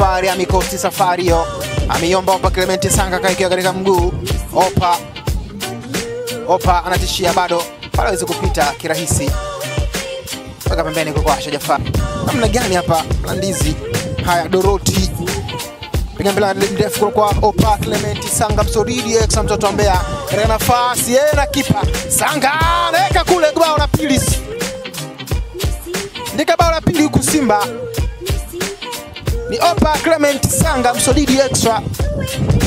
safari amikosti safari hiyo, ameiomba Opa Clement Sanga kaikia katika mguu. Opa Opa anatishia bado, bado hawezi kupita kirahisi mpaka pembeni kwa Asha Jafar. Namna gani hapa Mlandizi? Haya, Doroti piga mpira mrefu kwa Opa Clement Sanga Msoridi Exa mtoto wa Mbeya katika nafasi yeye na kipa Sanga anaweka kule bao la pili, ndika bao la pili huku Simba ni Opa Clement Sanga Msolidi Extra